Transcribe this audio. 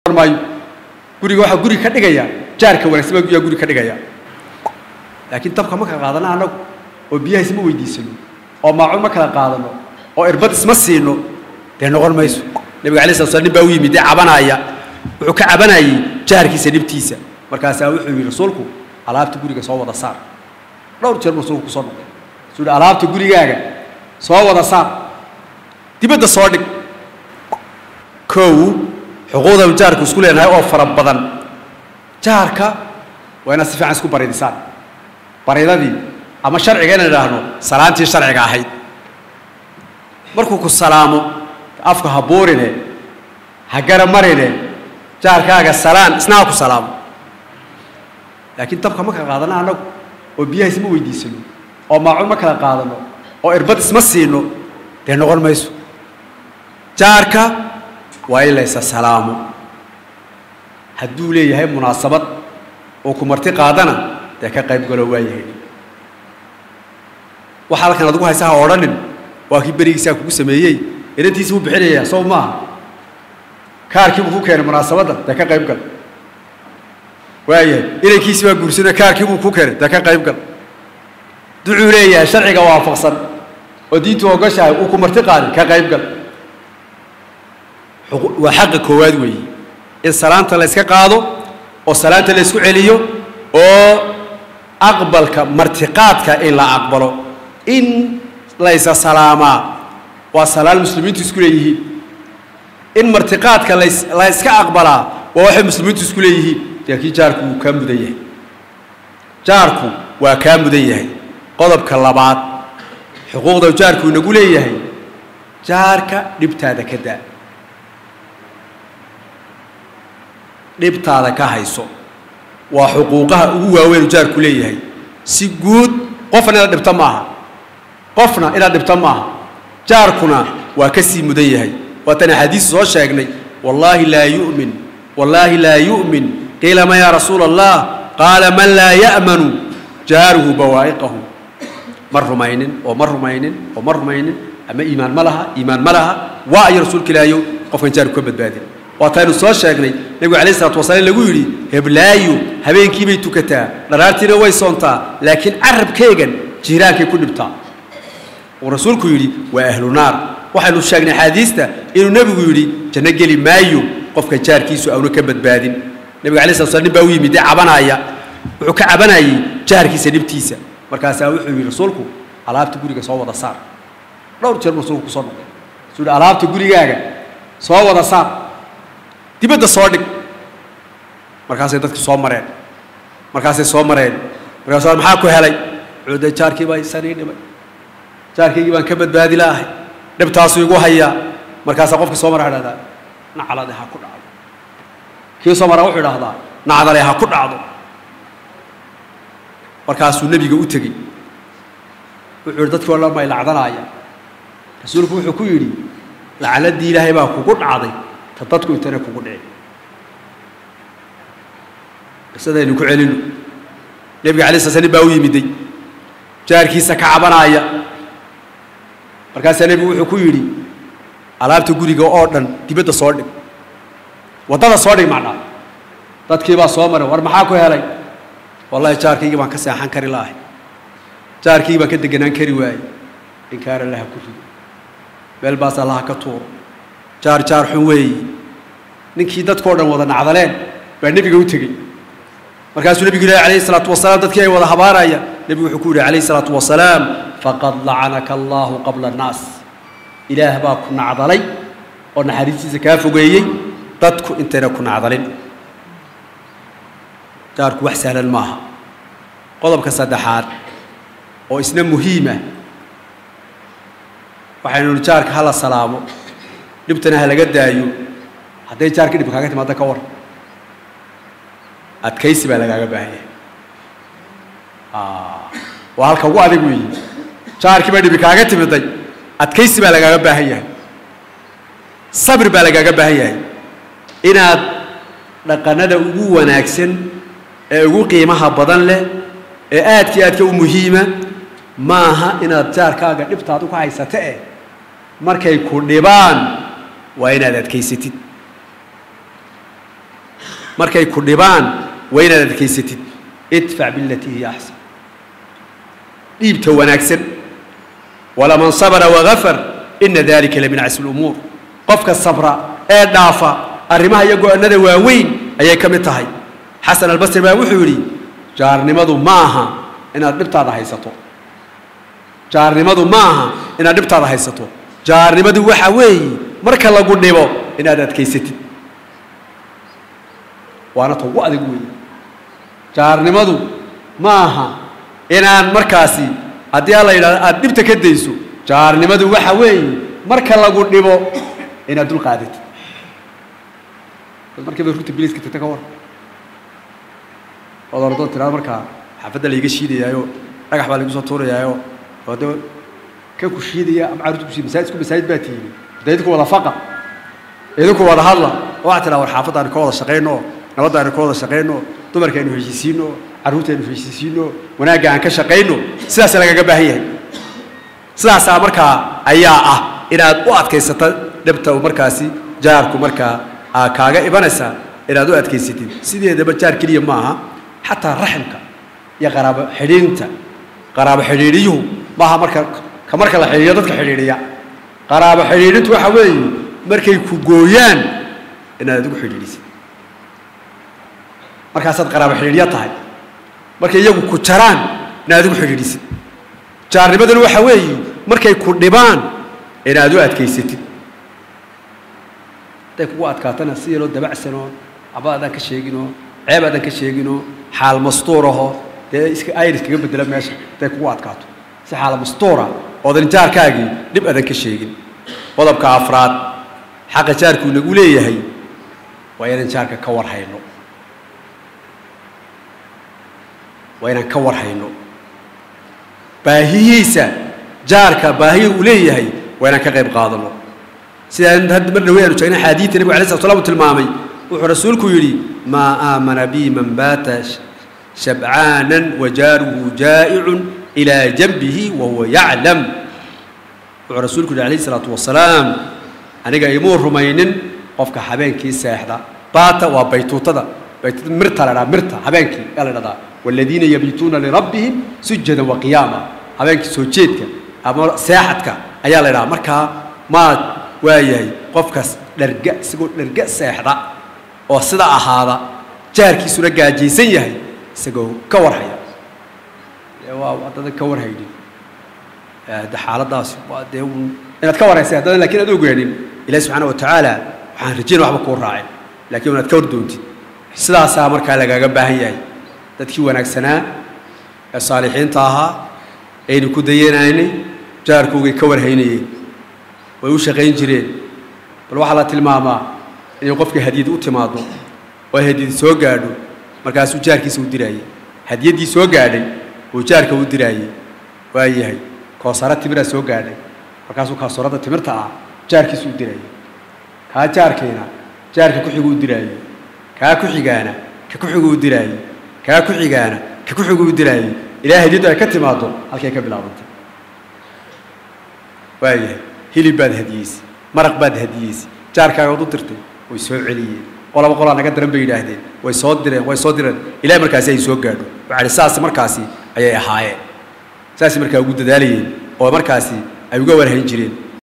noqon maayo guriga waxaa guri ka dhigaya jaarka wanaagsan baa yaa guri ka dhigaya laakiin dabka ma kala qaadano annagu oo biyaha isma weydiisano oo maacuun ma kala qaadano oo irbad isma siino dee noqon mayso nabiga alay slat slam nin baa u yimid dee cabanaya wuxuu ka cabanayay jaarkiisa dhibtiisa markaasaa wuxuu yidhi rasuulku alaabta guriga soo wada saar dhowr jeer buu rasuulku kusoo noqday suu yidhi alaabta gurigaaga soo wada saar dibadda soo dhig kow xuquuqdan jaarku isku leenahay oo fara badan jaarka waa inaad si fiican isku baridisaan baridadii ama sharciga inaan idhaahno salaantii sharciga ahayd markuu ku salaamo afka ha buurine ha garamarine jaarkaaga salaan isna ha ku salaamo laakiin dabka ma kala qaadano annagu oo biyaha isma weydiisano oo maacuun ma kala qaadano oo irbad isma siino dee noqon mayso jaarka waa in laysa salaamo hadduu leeyahay munaasabad oo ku marti qaadana dee ka qayb galo waa yahay waxa halkan adigu haysa ha odhanin waa kii berigiisaa kugu sameeyey inantiisi buu bixinayaa soo maaha kaarkii buu ku keenay munaasabadda dee ka qayb gal waayahay inankiisi baa guursanay kaarkii buu ku keenay dee ka qayb gal ducuu leeyahay sharciga waafaqsan oo diintu ogoshahay uu ku marti qaadin ka qayb gal waa xaqa koowaad weeye in salaanta la yska qaado oo salaanta la ysku celiyo oo aqbalka martiqaadka in la aqbalo in laysa salaamaa waa salaan muslimiintu isku leeyihiin in martiqaadka las la yska aqbalaa waa waxay muslimiintu isku leeyihiin laakiin jaarku wuu kaa mudan yahay jaarku waa kaa mudan yahay qodobka labaad xuquuqda jaarku inagu leeyahay jaarka dhibtaada ka daa dhibtaada ka hayso waa xuquuqaha ugu waaweyn jaarku leeyahay si guud qofna inaad dhibto maaha qofna inaad dhibto maaha jaarkuna waa ka sii mudan yahay waatan axaadiis soo sheegnay wallaahi laa yu'min wallaahi laa yu'min qiila ma yaa rasuula allah qaala man laa ya'manu jaaruhu bawaa'iqahu ma rumaynin oo ma rumaynin oo ma rumaynin ama iimaan ma laha iimaan ma laha waa ayo rasuulka ilaahayow qofkan jaarku ka badbaadin waataynu soo sheegnay nebigu alayh isalatu wasalaam lagu yidhi heblaayo habeenkii bay tukataa dharaartiina way soontaa laakiin carabkeegan jiiraankay ku dhibtaa uu rasuulku yidhi waa ahlu naar waxaynu sheegnay axaadiista inuu nebigu yidhi janno geli maayo qofka jaarkiisu auna ka badbaadin nebiga alay slat slam nin baa u yimid dee cabanaya wuxuu ka cabanayay jaarkiisa dhibtiisa markaasaa wuxuu yidhi rasuulku alaabta guriga soo wada saar dhowr jeer buu rasuulku kusoo noqday suu yidhi alaabta gurigaaga soo wada saar dibadda soo dhig markaasay dadki soo mareen markaasay soo mareen markaas maxaa ku helay cuude jaarkii baa isanii dhibay jaarkaygii baan ka badbaadi laahay dhibtaasuu igu hayaa markaasaa qofki soo mara idhahdaa naclade ha ku dhacdo kii soo maraa wuxuu idhahdaa nacdale ha ku dhacdo markaasuu nebiga u tegey wuxuu yihi dadkii o dhan bay lacdanaaya rasuulku wuxuu ku yidhi lacnadii ilaahay baa kugu dhacday ta dadku intana kugu dhici qisadaynu ku celino nebiga alay sla sl nin baa u yimiday jaarkiisa ka cabanaaya markaasaa nebigu wuxuu ku yidhi alaabta guriga oo dhan dibadda soo dhig waddada soo dhig macnaa dadkii baa soo maray war maxaa ku helay wallahi jaarkaygii baan ka seexan kari laahay jaarkaygii baan ka deganaan kari waayey inkaar allaha ku rido meel baas allaha ka tuuro jaar jaar xun weeyi ninkii dadkao dhan wada nacdaleen baa nebiga u tegey markaasuu nebigu ilahi alayhi salaatu wasalaam dadkii ay wada habaaraya nebigu wuxuu ku yidhi calayhi salaatu wasalaam faqad lacanaka allahu qabla annaas ilaah baa ku nacdalay oo naxariistiisa kaa fogeeyey dadku intayna ku nacdalin jaarku wax sahlan maaha qodobka saddexaad oo isna muhiima waxaynu nihi jaarka hala salaamo dhibtana ha laga daayo hadday jaarka dhib kaaga timaada ka war adkaysi baa lagaaga baahan yahay waa halka ugu adag weeye jaarkii baa dhibi kaaga timiday adkaysi baa lagaaga baahan yahay sabir baa lagaaga baahan yahay inaad dhaqanada ugu wanaagsan ee ugu qiimaha badan leh ee aadkii aadka u muhiima maaha inaad jaarkaaga dhibtaadu ka haysata eh markay ku dhibaan waa inaad adkaysatid markay ku dhibaan waa inaad adkaysatid idfac bilatii hiya axsan dhiibta wanaagsan walaman sabra wagafar ina dalika lamin casmi lumuur qofka sabra ee dhaafa arrimaha iyo go-annada waaweyn ayay ka mid tahay xasan albasri baa wuxuu yidhi jaarnimadu ma aha inaad dhibtaada haysato jaarnimadu ma aha inaad dhibtaada haysato jaarnimadu waxa weeye marka lagu dhibo inaad adkaysatid waana ta ugu adag weeye jaarnimadu ma aha inaan markaasi haddii alla yidhahdo aada dhibta ka dayso jaarnimadu waxa weeye marka lagu dhibo inaad dul qaadatid bal markii bay rugta biliiska tagta ka war ood ordoo tirado markaa xaafadda layga shiidayaayo dhagax baa laygu soo tuurayaayo oo de ka ku shiidaya ama carruurta ku shiid masaajidku masaajid baa tiimi de idinku wada faqa idinku wada hadla oo waxaa tiraa war xaafadda aynu ka wada shaqayno nabadda aynu ka wada shaqayno dumarka aynu heshiisiino carruurta aynu heshiisiino wanaagga aan ka shaqayno sidaas lagaga baahan yahay sidaasaa markaa ayaa ah inaad u adkaysata dhibta uu markaasi jaarku markaa aa kaaga ibanaysaa inaad u adkaysatid sideedaba jaar keliya ma aha xataa raximka iyo qaraabo xidhiinta qaraabo xidhiidhiyuhu maaha marka ka marka la xidhiidhiyo dadka xidhiidhiya qaraabo xidhiidhintu waxa weeye markay ku gooyaan inaad adigu xidhiidhisid markaasaad qaraabo xidhiidhya tahay markay iyagu ku jaraan inaad adigu xidhiidhisid jaarnimaduna waxa weeye markay ku dhibaan inaad u adkaysatid hadday kugu adkaatana si yaroo dabacsanoo aba adaan ka sheeginoo ceeb adaan ka sheeginoo xaal mastuuraho dee iska ayr iskaga bedela meesha hadday kugu adkaato si xaal mastuura oodan jaarkaagii dhib adan ka sheegin qodobka afraad xaqa jaarkuu nagu leeyahay waa inaan jaarka ka war hayno waa inaan ka war hayno baahiyiisa jaarka baahiya uu leeyahay waa inaan ka qayb qaadano sidaan hadda mar dhawe aanu sheegnay xaadiidta nebigu alay slat slam uu tilmaamay wuxuu rasuulku yidhi maa aamana bi man baata shabcaanan wajaaruhu jaa'icun ilaa janbihi wahuwa yaclam wuxuu rasuulku yidhi alayhi salaatu wasalaam aniga imuu rumaynin qofka habeenkii seexda baata waa baytuutada baytuutada mirta la dhaha mirta habeenkii yaa la dhahdaa والذين يبيتون لربهم سجدا وقياما habeenkii soo jeedka ama seexadka ayaa la idhaha markaa maad waayahay qofkaas dharga isagoo dharga seexda oo sida ahaada jaarkiisuna gaajaysan yahay isagoo ka warhaya waa haddaadan ka warhaynin de xaaladaas waa dee un inaad ka warhaysay haddaadan lakin aad ogaanin ilahi subxaana wa tacaala waxaan rajayn waxba kuu raacin lakin inaad ka war doontid sidaasaa markaa lagaaga baahan yahay dadkii wanaagsanaa ee saalixiinta ahaa aynu ku dayanaynay jaarkoogay ka warhaynayeen way u shaqayn jireen bal waxaa la tilmaamaa inay qofka hadiyad u timaado oo hadiyad soo gaadho markaasuu jaarkiisa u diraayey hadiyaddii soo gaadhay uu jaarka u diraayey waa yahay koosaro timiraa soo gaadhay markaasuu koosorada timirta ah jaarkiisa u diraayey kaa jaarkiina jaarka ku-xigu u diraayey kaa ku-xigaana ka ku-xigu u diraayey kaa ku xigaana ka ku xigu u diraayey ilaa hadiyaddu ay ka timaado halkay ka bilaabantay waayahay hilib baad hadiyeysay maraq baad hadiyeysay jaarkaagaad u dirtay way soo celiyeen qolaba qolaa naga daran bay yidhaahdeen way soo direen way soo direen ilaa markaasi ay soo gaadho waxaa ihi saas markaasi ayay ahaayeen saasay markaa ugu dadaalayeen oo markaasi ay uga warhayn jireen